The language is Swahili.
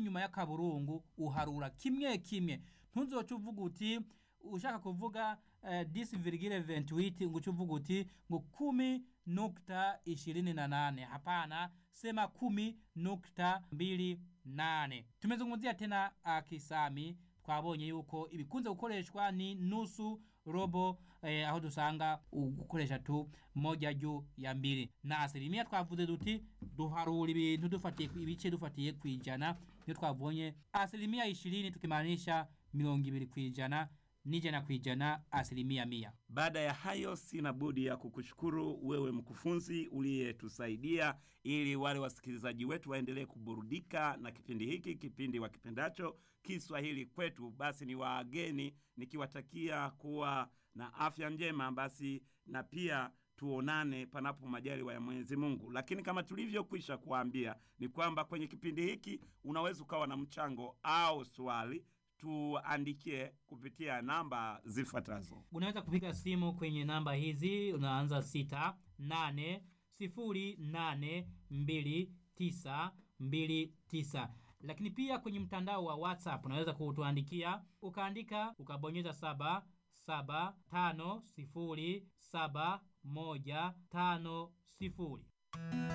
inyuma y'akaburungu uharura kimwe kimwe ntuzoce uvuga uti ushaka kuvuga eh, 10,28 ngo uce uvuga uti ngo kumi nukta ishirini na nane hapana sema kumi nukta mbili nane tumezungumzia tena uh, kisami twabonye yuko ibikunze gukoreshwa ni nusu robo eh, aho dusanga gukoresha tu moja juu ya mbili na asilimia twavuze duti duharura ibintu dufatiye ku- ibice dufatiye ku ijana niyo twabonye asilimia ishirini tukimaanisha mirongo ibiri ku ijana n'ijana ku ijana asilimia mia Baada ya hayo, sina budi ya kukushukuru wewe mkufunzi uliyetusaidia ili wale wasikilizaji wetu waendelee kuburudika na kipindi hiki, kipindi wakipendacho Kiswahili kwetu. Basi ni waageni nikiwatakia kuwa na afya njema, basi na pia tuonane panapo majaliwa ya Mwenyezi Mungu. Lakini kama tulivyokwisha kuambia ni kwamba kwenye kipindi hiki unaweza ukawa na mchango au swali, tuandikie kupitia namba zifuatazo. unaweza kupiga simu kwenye namba hizi unaanza sita nane sifuri nane mbili tisa mbili tisa lakini pia kwenye mtandao wa whatsapp unaweza kutuandikia ukaandika ukabonyeza saba saba tano sifuri saba moja tano sifuri